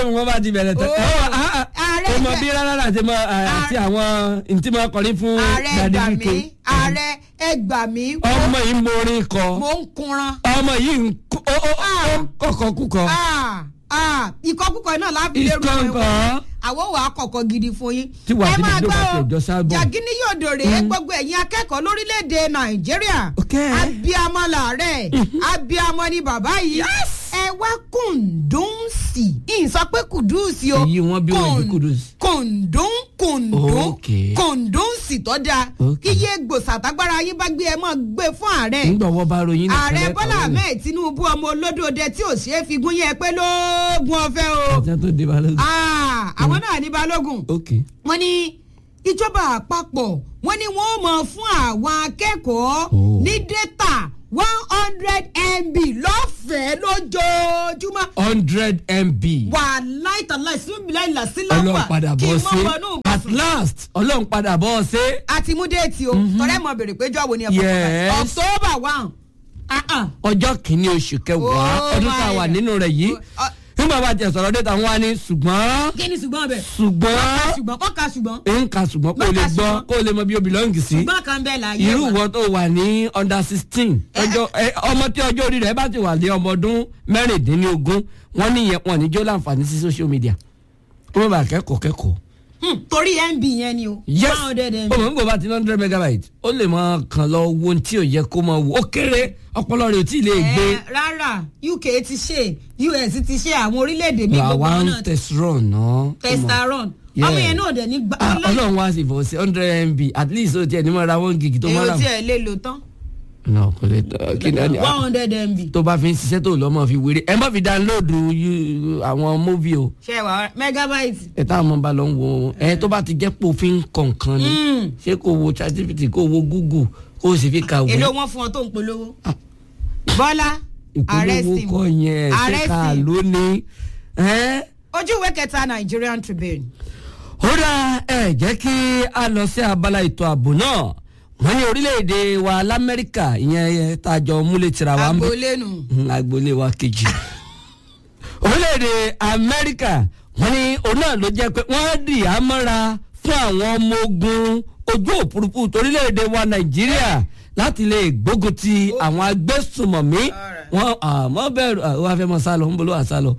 wọ́n bá ti bẹ̀rẹ̀ tán. Ó, ẹ wọ ah, ah, ààrẹ ó mọ jẹ́- bí rárá àti mọ àti àwọn ntí mọ kọrin fún ààrẹ Daddy gbà Wike. mí ààrẹ ẹ gbà mí ọmọ yìí ń morin kọ mo ń kunran. ọmọ yìí ń kó- ó ó ó ń kọkọ kúkọ. Ah, ah, ìkọkúkọ náà láfi lérò Ìkọ̀ǹkọ̀. àwọn wàá kọ̀kọ̀ gidi fún yín. Tí wàá ẹ fi máa dídò bá gbọ́ ti o, ẹjọ́ sábọ̀. jàgínní yóò dòrè gbogbo ẹ̀yin akẹ́kọ̀ọ́ lórílẹ̀‐èdè nàìjíríà Ok. abiyamọ làárẹ̀ abiyamọ ni bàbá yìí ẹ wá kùndùnsì ìyìn sọ pé kùdùsì o Èyí wọ́n bí wọ́n bí kùdùsì. kùndùn kùndùn Ok. kùndùnsì tó dáa Ok. iye gbòsàtágbára yín bá gbé ẹ mọ́ gbé fún ààrẹ nígbà wọ́n bá ròyìn nìkan ààrẹ lẹ́kọ̀ọ́ bọ́lá lẹ́nu. ahmed tinubu ọmọ olódòdè tí ò ṣeé fi gún yẹn pé lóògùn ọ̀fẹ́ o ọjà tó dé balẹ̀. Ah, àwọn náà ní balógun ok wọ́n ní ìjọba àpapọ̀ wọ́n ní wọ́n mọ̀ fún àwọn akẹ́kọ̀ọ́ Oh. ní data one hundred mb lọ́fẹ̀ẹ́ lójoojúmọ́ hundred mb wà láìtàláì síbílẹ̀ ìlàsílọ́pà ọlọ́run padà kí bọ́ n sí mọ̀ wọnú at last ọlọ́run padà bọ́ sí. àti mú déètì o tọ́lẹ̀ mọ̀ bèrè pé jọ́wọ́ ni ẹ̀fọ́ Yes. october one ah ah ọjọ́ kìíní oṣù kẹwàá Oh ọdún tá a my wà God. nínú rẹ̀ yìí Oh, nígbà bá tiẹ̀ sọ̀rọ̀ dé tàwọn wá ní ṣùgbọ́n kí ni ṣùgbọ́n bẹ̀ ṣùgbọ́n ṣùgbọ́n kọ́ka ṣùgbọ́n ń ka ṣùgbọ́n kó o lè Bákan gbọ́ ṣùgbọ́n. kó o lè mọ bí o belong sí ṣùgbọ́n kan bẹ́ẹ̀ láyé irú wa. wọn tó wà ní under sixteen ọjọ́ ẹ, ọmọ tí ọjọ́ orí rẹ̀ bá ti wà ní ọmọ ọdún mẹ́rìndínlógún wọ́n níyẹn wọn ní jó láǹfààní sí social media wọ́n bá kẹ́kọ̀ọ́ kẹ́kọ̀ọ́ Hmm, torí mb yẹn ni o yes one hundred mb. ọmọ nígbà bá ti ní hundred megabyte ó lè máa kàn lọ wo ohun tí ò yẹ kó máa wo ó kéré ọpọlọ rẹ̀ ò tí ì lè gbé Eh, rárá uk ti ṣe us ti ṣe àwọn orílẹ̀-èdè mi gbogbo àwa ń náà tẹsírọ̀ náà. testaron Yeah. ọmọ yẹn náà dẹ̀ ní gbà Ah, ọlọ́run wá sí ìfọwọ́sí hundred mb at least ó tiẹ̀ ní mọ́ ra one gig tó mọ́ ra. èyí tí ẹ lè lò tán náà kò lè tọ́ kí ni one hundred mb tó bá fi ń ṣiṣẹ́ tó lọ́mọ fi wéré ẹ má fi download you- àwọn móvì o ṣe wà megabyte. ẹ táwọn ọmọ bá lọ ń wo ẹ tó bá ti jẹ́ pé òfin kọ̀ọ̀kan ni Mm. ṣé kò wo ChatGPT kò wo Google kò sì fi kàwé èló wọn fún ọ tó ń polówó. bọ́lá ààrẹ ìpolówó sim kọ yẹn ṣé ààrẹ ká sim lónìí. ẹ́ ojú ìwé kẹta nigerian tribune. ó dá ẹ jẹ́ kí a lọ sí abala ètò ààbò náà wọ́n ní orílẹ̀-èdè wa lamẹ́ríkà ìyẹn tàjọ múlẹ̀ tìra wa ń bẹ̀ agboolé nù. Mm, agboolé wa kejì orílẹ̀-èdè amẹ́ríkà wọ́n ní òun náà ló jẹ́ pé wọ́n dì á mọ́ra fún àwọn ọmọ ogun ojú òfurufú torílẹ̀-èdè wa nàìjíríà láti lè gbógun ti àwọn agbésùmọ̀mí wọ́n àmọ́ bẹ̀rù àwọn afẹ́mọ́ sálọ ń bolo àsálọ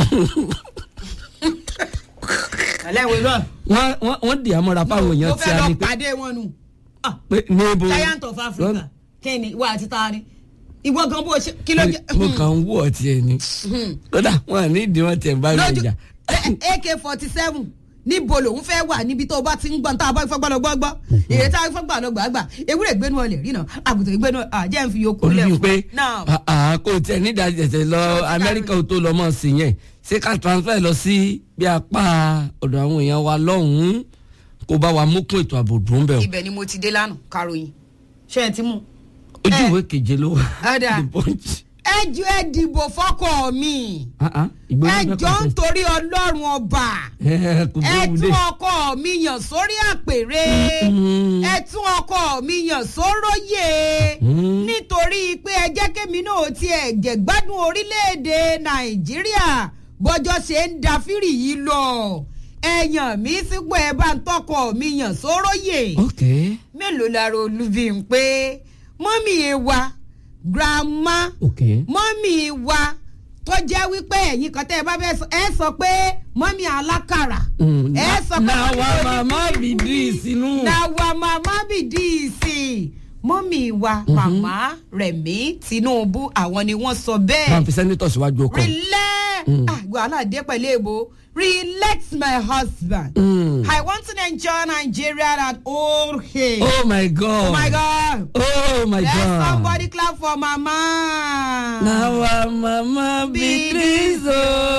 alẹ́ wo lọ. wọ́n wọ́n- wọ́n dì á mọ́ra fáwọn èèyàn mo tí fẹ́ a lọ ní pé pàdé wọn nù. Ah, pé níbo giant of africa kẹ́ni ìwà àti taari ìwọ gan bó ṣe kí ló jẹ. mo kàn ń wọ̀ ọ́ tiẹ̀ ni kódà wọn à ní ìdí wọn tiẹ̀ bá mi lójú jà ak forty seven níbo lòun fẹ́ wà níbi tó o bá ti ń gbọ́n tá a bá fẹ́ gbọ́dọ̀ gbọ́ gbọ́ èrè tá a fẹ́ gbà lọ gbà gbà ewúrẹ́ ìgbénu ọlẹ̀ rí náà àgùntàn ìgbénu àjẹ́ ń fi yòókù lẹ̀ olùbí pé náà àà kò tiẹ̀ nídàá tẹ̀tẹ̀ lọ amẹ́ríkà tó lọ mọ̀ sí yẹn ṣé ká transfer lọ sí bí apá ọ̀dọ̀ àwọn èèyàn wa lọ́hùn-ún kó bá wa mú kún ètò ààbò dùn bẹ́ẹ̀ o ibẹ̀ ni mo ti dé lánàá karòyìn ṣé ẹ ti mú. ojú ẹ. ìwé keje ló wà Ọ̀dà. The Punch. ẹ jọ ẹ dìbò fọkọ mi Ah, ah, ìgbóná ẹ fẹ́ jọ ń contest. torí ọlọ́run ọba Ẹ, kò ẹ gbóhùn dé. tún ọkọ mi yàn sórí àpèrè Mm. ẹ tún ọkọ mi yàn sóróyè Mm. nítorí pé ẹ jẹ́ kémi náà tiẹ̀ jẹ̀gbádùn orílẹ̀-èdè nàìjíríà bọ́jọ́ ṣe ń da fírì yìí lọ ẹ̀yàn mi sípò ẹ bá ń tọkọ mi yàn sóróyè ok mélòó lára olúbi ń pé mọ́mì ẹ wa grandma ok mọ́mì wa tó jẹ́ wípé ẹ̀yin kan tẹ́ ẹ bá fẹ́ sọ ẹ sọ pé mọ́mì alákàrà Mm, ẹ sọ pé na mọ́mì wa oní- mama bi di sínú. na wa mama bìdíìsì mọ́mì wa màmá rẹ̀mí tinubu àwọn ni wọ́n sọ máa bẹ́ẹ̀ fi sẹ́nitọ̀ síwájú ọkọ. relax ah wàhálà dé pẹ̀lú èbó relax my husband Mm. i want to enjoy nigeria at all age oh my god oh my god oh my let god. somebody clap for mama. na wa mama bi di so.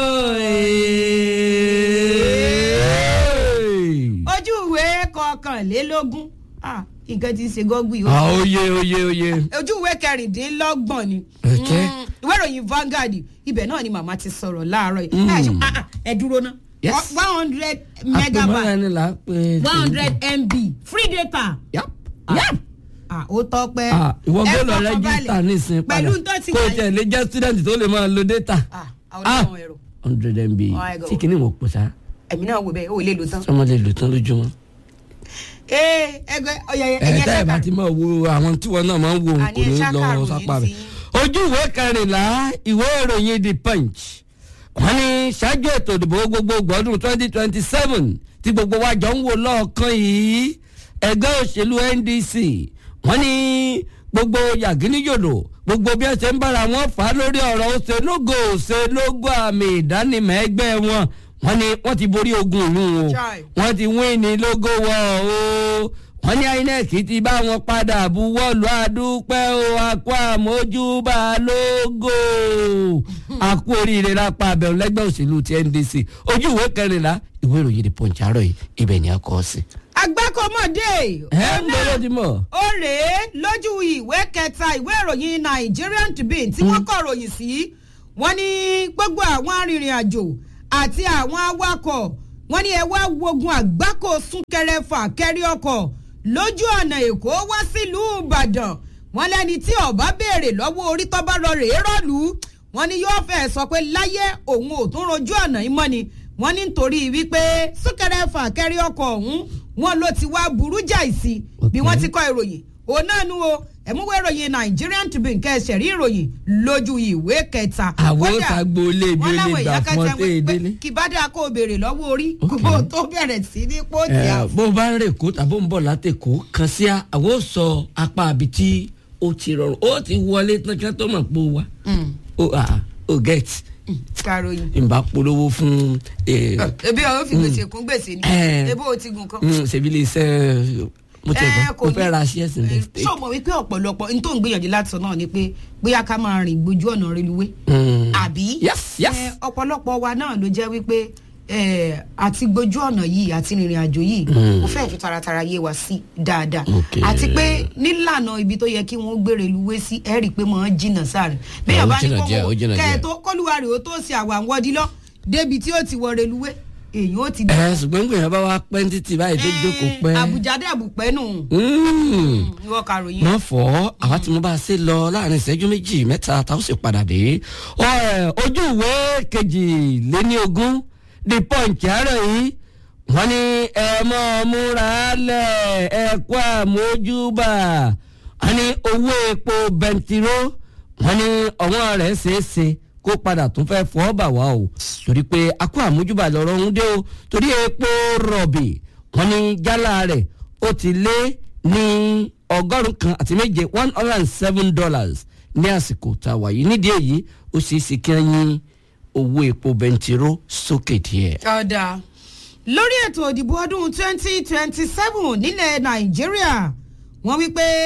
ojú ìwé kọkànlélógún ah nǹkan ti ṣe gọ́gbì o ah oye oye oye. ojú ìwé kẹrìndínlọ́gbọ̀n ni Okay. Mm, ìwé ìròyìn Vanguard ibẹ̀ náà ni màmá ti sọ̀rọ̀ láàárọ̀ yìí ẹ ṣe- ah, ah, ẹ dúró ná Yes. one hundred àpèmọ́ra megabyte ni là á pè. one hundred mb free data yap Ah. yap. ah ó tọ́pẹ́ ah ìwọ Ẹ gbọ́dọ̀ fọkàn rẹ́gísítà balẹ̀. nísìnyí padà pẹ̀lú tó ti kó o wáyé tiẹ̀ lè jẹ́ student tó lè máa lo data. ah àwọn ọmọ ẹ̀rọ hundred mb Oh my God. tí kìíní mo pò sá ẹ̀mí náà wò bẹ́ẹ̀ ó lè lò tán. sọmọ lè lò tán lójúmọ́. ee ẹgbẹ́ ọ̀yà ẹ ẹ̀yẹ tẹ́ ẹ bá ṣáka ti máa wo àwọn tí wọn náà máa ń wo Àní kò ní ṣáká lọ ròyìn sápá ti rẹ̀. yín. ojú ìwé kẹrìnlá ìwé ìròyìn the punch wọ́n ní ṣáájú ètò ìdìbò gbogbogbò ọdún twenty twenty seven tí gbogbo wa jọ ń wò lọ́ọ̀kan yìí ẹgbẹ́ òṣèlú ndc wọ́n ní gbogbo yàgínníyòdò gbogbo bí ẹ ṣe ń bára wọn fà á lórí ọ̀rọ̀ òṣèlógò òṣèlógò àmì ìdánimọ̀ ẹgbẹ́ wọn wọ́n ní wọ́n ti borí ogun ìlú o Chai. wọ́n ti wín ní lógó wọ̀ o wọ́n ní inec ti bá wọn padà buwọ́lù àdúpẹ́ o àkó àmójúbà lógó àkó oríire lápá abẹ́rún lẹ́gbẹ́ òṣèlú ti ndc ojú ìwé kẹrìnlá ìwé ìròyìn the punch àárọ̀ yìí ibẹ̀ ni a kọ́ sí. agbákọ̀mọdé ẹ ń bẹ̀rẹ̀ ti mọ̀. ó rèé lójú ìwé kẹta ìwé ìròyìn Nigerian Tribune tí wọ́n kọ ròyìn sí wọ́n ní gbogbo àwọn arìnrìn-àjò àti àwọn awakọ̀ wọ́n ní ẹ wá wogun àgbákò súnkẹrẹ fàkẹrẹ ọkọ̀ lójú ọ̀nà Èkó wá sílùú Ìbàdàn wọ́n lẹ́ni tí ọ̀bá béèrè lọ́wọ́ orí tó bá lọ rèé rọ́ọ̀lù wọ́n ní yóò fẹ́ sọ pé láyé òun ò tún rojú ọ̀nà yìí mọ́ ni wọ́n ní nítorí wípé súnkẹrẹ fàkẹrẹ ọkọ̀ ọ̀hún wọ́n ló ti wá burú jáì sí bí wọ́n ti kọ ìròyìn òun náà nu o ẹ̀múwé ìròyìn Nigerian Tribune kẹsẹ̀ rí ìròyìn lójú ìwé kẹta. àwọn Kódà, òṣàgbò ilé ibi wọ́n ó láwọn lè gbà èèyàn fún ọ kẹta tẹ́ ẹ wípé délé. kí bá dáa kó o béèrè lọ́wọ́ orí Ok. kó o tó bẹ̀rẹ̀ sí ní pọ́ọ̀tì ẹ àfọ̀. bó o bá ń rè kó tàbó ń bọ̀ látẹ̀kọ́ kan sí a àwọn ò sọ apá àbí tí ó ti rọrùn ó ti wọlé tán kí wọ́n tó mọ̀ pé ó wá ó à ó get karoyin. ìbá polówó fún ẹ, ebi ọ̀hún fi gbèsè kún gbèsè ni Eh. ebi o ti gùn kan. mm, ṣèbí lè ṣe mo tẹ̀ Eh, gbọ́ kò mo ní- fẹ́ ra shares in the Eh, state. ṣé o mọ̀ wípé ọ̀pọ̀lọpọ̀ n tó ń gbìyànjú láti sọ náà ni pé bóyá ká máa rìn gbójú ọ̀nà reluwé Mm. àbí yes yes Eh, ọ̀pọ̀lọpọ̀ wa náà ló jẹ́ wípé eh, àti gbójú ọ̀nà yìí àti rìnrìn àjò yìí kò fẹ́ẹ̀ fi taratara yé wa sí dáadáa Okay. àti pé nílànà ibi tó yẹ kí wọ́n gbé reluwé sí ẹ rí i pé mọ̀ ń jìnnà sáré ó bẹ́ẹ̀ bá ní jìnnà díẹ̀, ó jìnnà kẹ́ ẹ díẹ̀. tó kọ́lùwà rè ó tó ṣe àwọn àwọn ọdí lọ débi tí ó ti wọ reluwé èyí ó ti ẹ ṣùgbọ́n gbìyànjú bá wa pẹ́ títí báyìí tó jókòó pẹ́. àbújá dé àbùpẹ́ nù Mm. ìwọ kàròyìn. wọ́n fọ́ àwa tí mo bá ṣe lọ láàrin ìṣẹ́jú méjì mẹ́ta táwọn sì padà dé. Ọ, ojú ìwé kejìléní ogún the punch àárọ̀ yìí wọ́n ní ẹ mọ́ múra lẹ̀ ẹ kó àmójúbà wọ́n ní owó epo bẹntiró wọ́n ní ọ̀wọ́n rẹ̀ ṣeéṣe kó padà tún fẹ́ fọ́ bà wá o torí pé a kó àmójúbà lọ́rọ̀ ń dé o torí epo rọ̀bì wọ́n ní jálá rẹ̀ ó ti lé ní ọgọ́rùn-ún kan àti méje one hundred and seven dollars ní àsìkò tá a wà yìí nídìí èyí ó ṣeé ṣe kí wọ́n yín owó epo bẹntiró sókè díẹ̀. ọ̀dà lórí ètò òdìbò ọdún twenty twenty seven nílẹ̀ nàìjíríà wọ́n wí pé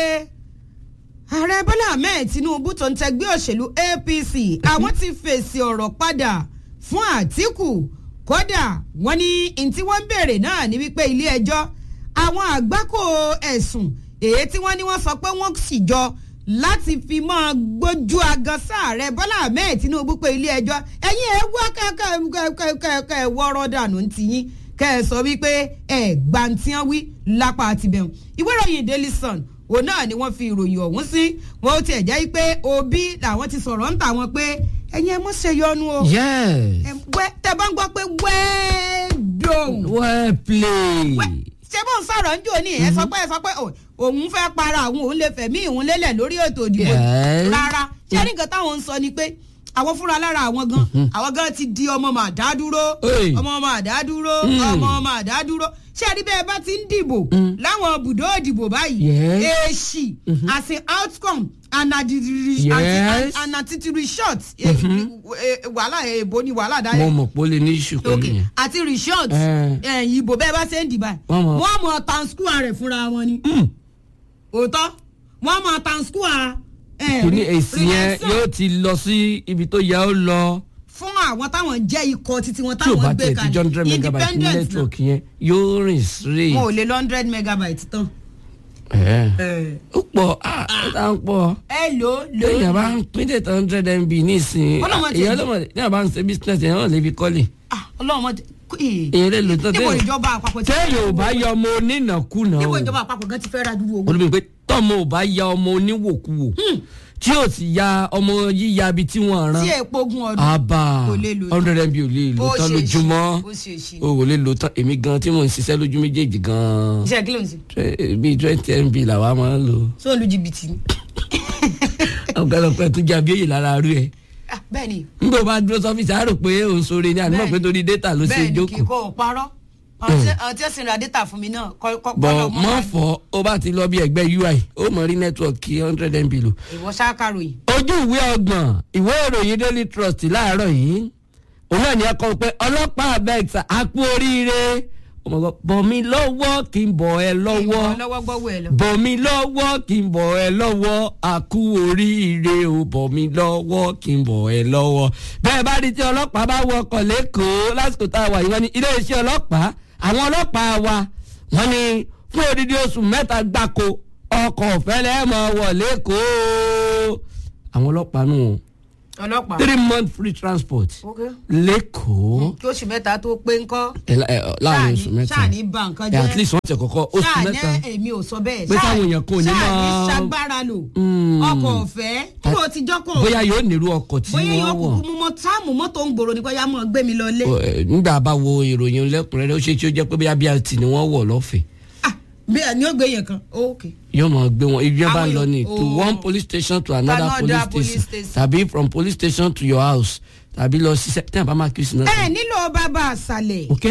ààrẹ bọ́lá ahmed tinubu tó ń tẹgbẹ́ òṣèlú apc àwọn ti fèsì ọ̀rọ̀ padà fún àtìkù kódà wọ́n ní n tí wọ́n ń béèrè náà ní wípé ilé ẹjọ́ àwọn àgbákò ẹ̀sùn èyí tí wọ́n ní wọ́n sọ pé wọ́n sì jọ láti fi máa gbójú agan sáàrẹ bọ́lá ahmed tinubu pé ilé ẹjọ́ ẹ̀yin ẹ̀ wá kẹ́kẹ́ wọ́rọ́ dànù ti yín kẹ́ ẹ sọ wípé ẹ̀ gbantiyan wí lápá àtibẹ̀hùn ìwé ìròyìn daily sun òun náà ni wọ́n fi ìròyìn ọ̀hún sí wọn ó tiẹ̀ jẹ́ pé òbí làwọn ti sọ̀rọ̀ ń tà wọn pé ẹ̀yin ẹ̀ mọ̀ ṣe yọnu o yes Ẹ wẹ́- tẹ bá ń gbọ́ pé wẹ́ẹ́dọ̀n well played. ṣé bó ń sọ̀rọ̀ ń jò ní ẹ sọ pé ẹ sọ pé ò- òun fẹ́ para àwọn òun lè fẹ̀mí ìhun lélẹ̀ lórí ètò ìdìbò Yes. rárá ṣé nǹkan táwọn ń sọ ni pé àwọn fúnra lára àwọn gan àwọn gan ti di ọmọ màdá dúró Hey. ọmọ màdá dúró ọmọ màdá dúró ṣé ẹni bẹ́ẹ̀ bá ti ń dìbò láwọn bùdó ìdìbò báyìí Yes. èsì as an outcome and at the Yes. and at the result eh, eh, wàhálà èèbò ni wàhálà dáyé mo mọ̀ pé ó lè ní ìṣù pẹ̀lú ok yẹn. àti resort Eh. ẹ̀yìn ìbò bẹ́ẹ̀ bá ṣe ń dìbà Wọ́n mọ̀- wọ́n mọ̀ tanskua rẹ̀ fúnra wọn ni Mm. òótọ́ wọ́n mọ̀ tanskua ẹ̀, kìíní re- èsì yẹn relation yóò ti lọ sí ibi tó yẹ ó lọ fún àwọn táwọn jẹ́ ikọ̀ títí wọn tí o táwọn bá gbé tẹ̀ tí hundred kalẹ̀ megabyte ní independent náà network yẹn yóò rìn straight. wọn ò lè lọ hundred megabyte tán. Ẹ̀. ó pọ̀ ah ó dá ń pọ̀ ẹ lò ó lò lóyìn àbá ó ń pín data hundred mb nísìnyí Ọlọ́mọ ti- èyàn lọ́mọ ní àbá ń ṣe business èyàn náà lè fi kọ́lé. Ah, ọlọ́run mọ̀ èyàn lè lò tán níbo téèyàn ìjọba àpapọ̀ ti téèyàn ò bá yọ ọmọ onínàkúnà níbo o ìjọba àpapọ̀ gan ti fẹ́ ra dúró owó. olùmí pé tọ́mọ ò bá ya ọmọ oníwòkuwò tí ò sì ya ọmọ yíya ibi tí wọ́n rán tí èèpo gun ọdún. àbá kò lè lò tán. hundred mb ò lè lò Ó tán ṣe é ṣe, lójúmọ́ ó ṣe é ṣe. o ò lè lò tán èmi gan tí mò ń ṣiṣẹ́ lójú méjèèjì gan iṣẹ́ kí ló ń ṣe. bíi twenty mb làwa máa ń lò sọ lu jìbìtì ni. ọ̀pẹ̀lọpẹ̀ tó jẹ́ abíyèyè lára rú ẹ̀ Ah, bẹ́ẹ̀ ni nígbà bá dúró sọ́fíìsì àárò pé òun sóore ní àdúgbò Bẹ́ẹ̀ni. pé torí data ló ṣe bẹ́ẹ̀ ni kì í jókòó kó o parọ́ àwọn tí ó sì ra data fún mi náà kọ́ kọ́ bọ̀ kọ́ mọ́ fọ́ ó bá ti lọ bí ẹgbẹ́ ui ó mọ̀ rí nẹ́tíwọ̀kì hundred mb lò ìwọ ṣáàkàròyìn. ojú ìwé ọgbọ̀n ìwé ìròyìn daily trust láàárọ̀ yìí òun náà ní ẹ kọ́ pé ọlọ́pàá abẹ́ẹ̀sà á kú oríire ọmọ bọ̀ mí lọ́wọ́ kí n bọ̀ ẹ lọ́wọ́ ìwọ lọ́wọ́ gbọ́wọ́ ẹ lọ. bọ̀ mí lọ́wọ́ kí n bọ̀ ẹ lọ́wọ́ á kú oríire o bọ̀ mí lọ́wọ́ kí n bọ̀ ẹ lọ́wọ́ bẹ́ẹ̀ bá rí tí ọlọ́pàá bá wọkọ̀ lẹ́kọ̀ọ́ lásìkò tá a wà yìí wọ́n ní iléeṣẹ́ ọlọ́pàá àwọn ọlọ́pàá wa wọ́n ní fún odidi oṣù mẹ́ta gbáko ọkọ̀ ọ̀fẹ́ lẹ́ẹ̀mọ́ wọ̀ lẹ́kọ̀ọ́ àwọn ọlọ́pàá nù wọn ọlọ́pàá. three month free transport ok lẹ́kọ̀ọ́ kí oṣù mẹ́ta tó pé ńkọ́. ẹ la- ẹ, láàrin oṣù mẹ́ta ṣáà ní ba nǹkan ẹ jẹ́. at least wọ́n ti kọ́kọ́ oṣù ṣáà ní mẹ́ta èmi ò sọ bẹ́ẹ̀. Pé táwọn èèyàn kò ní ṣáà ní máa- ṣagbára lò. Mm. ọkọ̀ ọ̀fẹ́ kúrò ti jọ́kọ̀. bóyá yóò nírú ọkọ̀ tí bóyá yóò wọ́n wọ̀ kúkú mú mọ́ táàmù mọ́tò ń gbòòrò ní kó yá mọ́ gbé mi lọ lé. Ọ, ẹ, nígbà bá wo ìròyìn lẹ́kùnrẹ́rẹ́ ó ṣe tí ó jẹ́ pé bóyá brt ni wọ́n wọ̀ lọ́fẹ̀ẹ́ ah bẹ́ẹ̀ ni ó gbé yẹn kan ok. yóò máa gbé wọn ibi yẹn bá Àwọn ń lọ ní èèyàn- to oh. one police station to another Another police police station station. tàbí from police station to your house tàbí lọ sí tí a bá máa kí sí náà. ẹ nílò bàbá àṣàlẹ̀ ok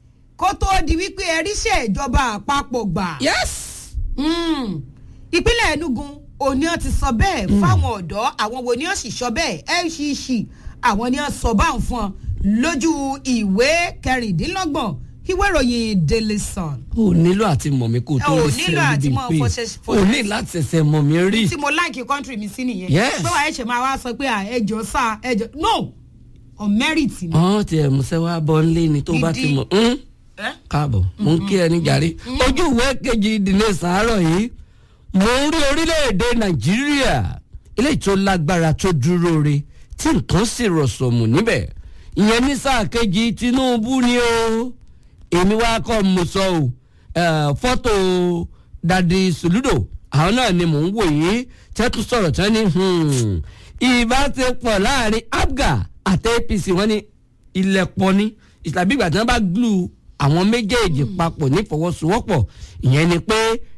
kó tóó di wípé ẹríṣẹ́ ìjọba àpapọ̀ gbà. yes. Mm. ìpínlẹ̀ enugu òní ọ̀ ti sọ bẹ́ẹ̀ fáwọn ọ̀dọ́ àwọn wo ni ọ̀ sì sọ bẹ́ẹ̀ lcc àwọn ni ọ̀ sọ báwọn fún ọ lójú ìwé kẹrìndínlọ́gbọ̀n ìwé ìròyìn daily sun o nílò àti mọ̀ mí kó o tó Ò lè nílò sẹ́yìn àti bíi mọ̀ pé fọṣẹ- o ní láti ṣẹ̀ṣẹ̀ mọ̀ mí rí. tí mo láìkí country mi sí nìyẹn Yes. pé wàá ẹ̀ṣẹ̀ máa wá sọ pé à, ẹjọ́ sá ẹjọ́ no on merit ni. ọ̀hún tiẹ̀ musẹ́ wa bọ́ nílé ni tó bá ti Gidi. mọ̀ ń Eh? káàbọ̀ mo ń kí ẹ ní jàre ojú ìwé kejì ìdílé sàárọ̀ yìí mo ń rí orílẹ̀-èdè nàìjíríà eléyìí tó lágbára tó dúró re tí nǹkan sì rọ̀sọ̀mù níbẹ̀ ìyẹn ní sáà kejì tinubu ni o èmi wá kọ́ mo sọ o eh, fọ́tò dadi soludo àwọn náà ni mò ń wò yìí tẹ́tù sọ̀rọ̀ tán ni hmm, ìbáṣepọ̀ láàrin abga àti apc wọ́n ní ilẹ̀ pọ̀ ní ìtàbí ìgbà tí wọ́n bá glue àwọn méjèèjì papọ̀ nífọwọ́sowọ́pọ̀ ìyẹn ni pé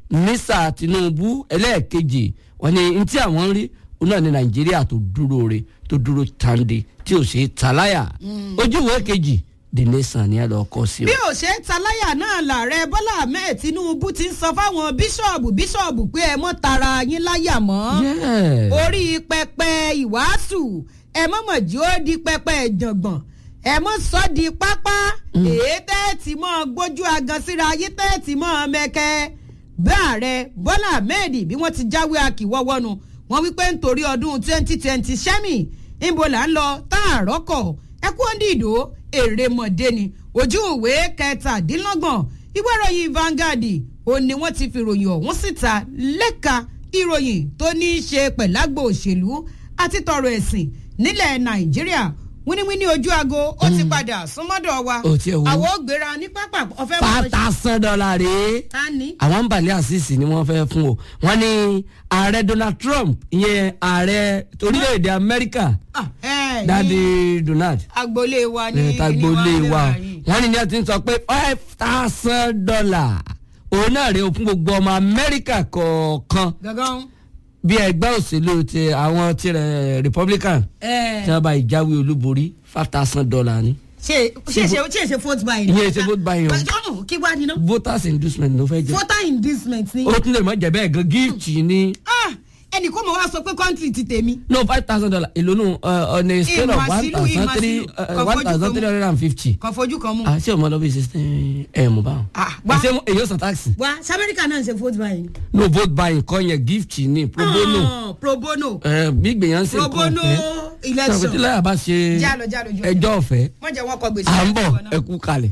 nísà tinubu ẹlẹ́ẹ̀kejì wọ́n ní ntí àwọn ń rí òun náà ní nàìjíríà tó dúró re tó dúró tande tí ò ṣe é taláyà ojú ìwé kejì the nation ni ẹ lọ kọ sí o. bí ò ṣe é taláyà náà làárẹ̀ bọ́lá ahmed tinubu ti ń sọ fáwọn bíṣọ̀bù bíṣọ̀bù pé ẹ mọ́ tara yín láyà mọ́ Yeah. orí pẹpẹ ìwàásù ẹ mọ̀mọ̀ jí ó di pẹpẹ ìjàngbọ̀n ẹ mọ̀ sọ́ di pápá èyí tẹ́ẹ̀tì mọ́ gbójú agan síra ayé tẹ́ẹ̀tì mọ́ mẹ́kẹ́ báàrẹ bọ́lá ahmed bí wọ́n ti jáwé akíwọ́wọ́nu wọ́n wípé nítorí ọdún twenty twenty sẹ́mi níbo là ń lọ tá a rọ́kọ̀ ẹ kú ọ́ndì ìdó èrè mọ̀dé ni ojú ìwé kẹtàdínlọ́gbọ̀n ìwé ìròyìn Vanguard ó ní wọ́n ti fi ròyìn ọ̀hún síta lẹ́ka ìròyìn tó ní í ṣe pẹ̀lágbò òṣèlú àti tọrọ ẹ̀sìn nílẹ̀ nàìjíríà wíníwíní ojú aago ó ti padà súnmọ́dọ̀ wa Ó tiẹ̀ wò. àwọn ò gbéra ní pápá ọ̀fẹ́ mọ̀ pátá sán dọ́là rèé ta ni. àwọn balẹ̀ àṣìṣì ni wọ́n fẹ́ fún o wọ́n ní ààrẹ donald trump ìyẹn ààrẹ orílẹ̀-èdè amẹ́ríkà Ah, eh, ní dadi donald agboolé wa ní ní tagbolé ní wa yìí. wọ́n ní ní ẹ ti ń sọ pé five thousand dollar òun náà rèé o fún gbogbo ọmọ amẹ́ríkà kọ̀ọ̀kan gangan. bí ẹgbẹ́ òṣèlú ti àwọn tirẹ̀ republican Eh, tí wọ́n bá ìjáwé olúborí five thousand dollar ni ṣe ṣe ṣe ṣe ṣe vote buying. Ìyẹn ṣe vote buying o. o. kí wàá níná. voters inducement ló fẹ́ jẹ́ voter inducement ni. ó tún lè mọ jẹ́ bẹ́ẹ̀ gan gift ni. Ah, ẹnì kó mọ̀ wá sọ pé country ti tèmi. no five thousand dollar èlò nù on a scale of one Ìmàsílù, thousand three ìmàsílù. one thousand three hundred and fifty. kan fojú kan mú. ah ṣé o mọ lọ bí sixteen ẹ mọ báwọn. Ah, wá. ṣé mo- èyí ó san taxi. wa ṣe amẹ́ríkà náà ṣe vote buying. no vote buying kọ́ yẹn gift ni pro bono Ah, pro bono. ẹ bí gbìyànjú ṣe pro bono election. sọ̀rọ̀ tí láyà bá ṣe Jálọ, jálọ, jálọ. ẹjọ́ ọ̀fẹ́ wọ́n jẹ́ wọn kọ gbèsè. à ń bọ̀ ẹ kú kalẹ̀.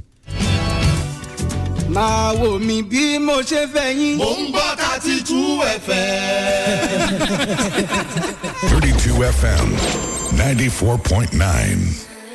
máa wò mí bí mo ṣe fẹ́ yín. Mo ń gbọ́ thirty two FM. 32 FM 94.9.